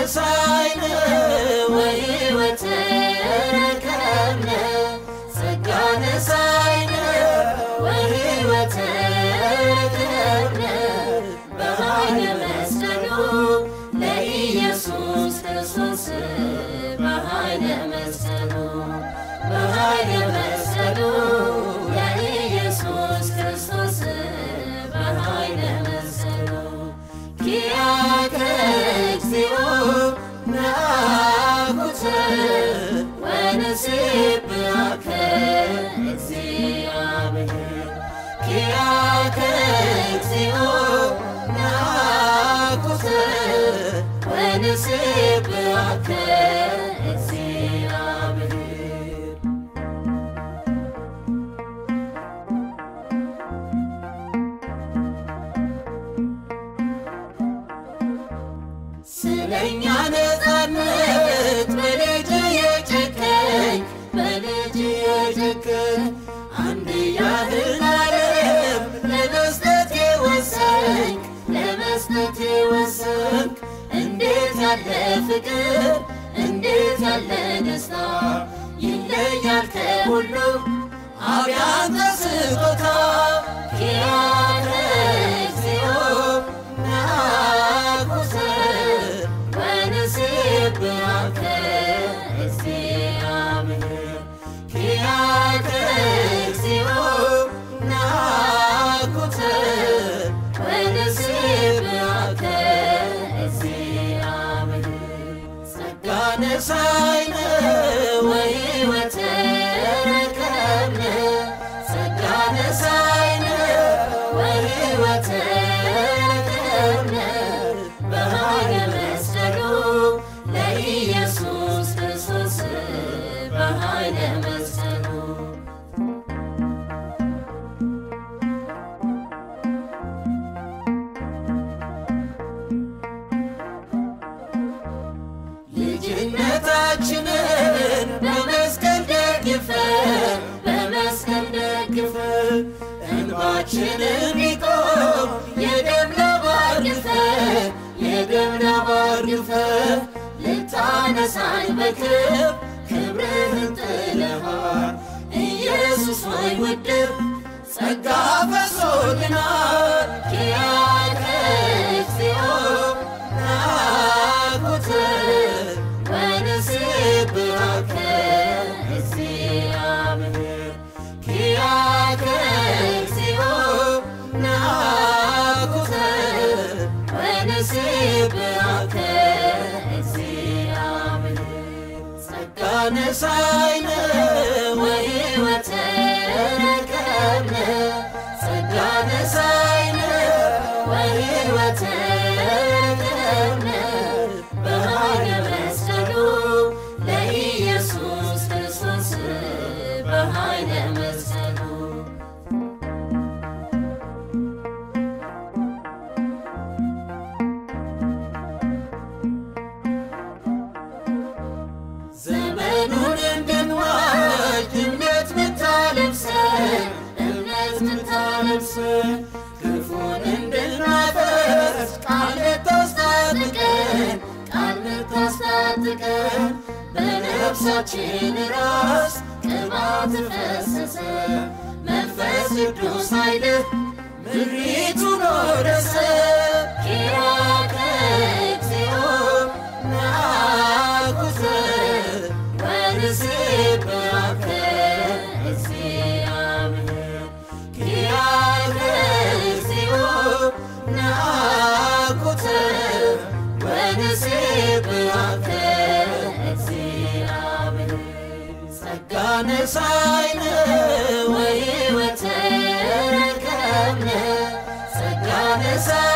ነሳይነ ወሕይወት ረከብነ ጸጋ ነሳይነ ወሕይወት ረከብነ በኃይለ መስቀሉ ለኢየሱስ ክርስቶስ በኃይለ መስቀሉ በኃይለ መስቀሉ ለኢየሱስ ክርስቶስ በኃይለ መስቀሉ ኪያከ እግዚኦ ናኩተ ወንሴብሐከ እግዚአብሔር ኪያከ እግዚኦ ናኩተ ወንሴብሐከ እግዚአብሔር ስለኛ ነፃነት በልጅ የጨከኝ በልጅ የጨከኝ አንድያህን ዓለም ለመስጠት የወሰንክ ለመስጠት የወሰንክ እንዴት ያለ ፍቅር እንዴት ያለ ደስታ ይለያል ከሁሉ አብያተ ስጦታ ኪያከ እግዚኦ ናኩተ ወንሴብሐከ እግዚአብሔር ኪያከ እግዚኦ ናኩተ ወንሴብሐከ እግዚአብሔር ጸጋ ነሳይነ ወሕይወት ረከብነ ጸጋ ነሳይነ ወሕይወት ረከብነ በኃይለ መስቀሉ ለኢየሱስ ክርስቶስ በኃይለ መስቀሉ ልጅነታችንን በመስቀል ደግፈ በመስቀል ደግፈ እንባችንን ቢቆም የደም ላብ አርግፈ የደም ላብ አርግፈ ልታነሳኝ በክብ ክብርህን ጥለሃል ኢየሱስ ወይ ውድብ ጸጋ ፈሶልናል ኪያከ እግዚኦ ናኩተ ወንሴብሐከ እግዚአብሔር ኪያከ እግዚኦ ናኩተ ወንሴብሐከ እግዚአብሔር ጸጋ ነሳይነ ወሕይወት ረከብነ ጸጋ ነሳይነ ወሕይወት ረከብነ በኃይለ መስቀሉ ለኢየሱስ ክርስቶስ በኃይለ መስቀሉ ዘመኑን እንድንዋጅ እምነት ምታለብሰን እምነት ምታለብሰን ክፉን እንድናፈርስ ቃል ልታስታጥቀን ቃል ልታስታጥቀን በነፍሳችን ራስ ቅባት ፈሰሰ መንፈስ ቅዱስ ኃይልህ ምሪቱን ወረሰ ኪያከ እግዚኦ ናኩተ ወንሴብሐከ እግዚአብሔር ኪያከ እግዚኦ ናኩተ ወንሴብሐከ እግዚአብሔር ጸጋ ነሳይነ ወሕይወት ረከብነ ጸጋ ነሳ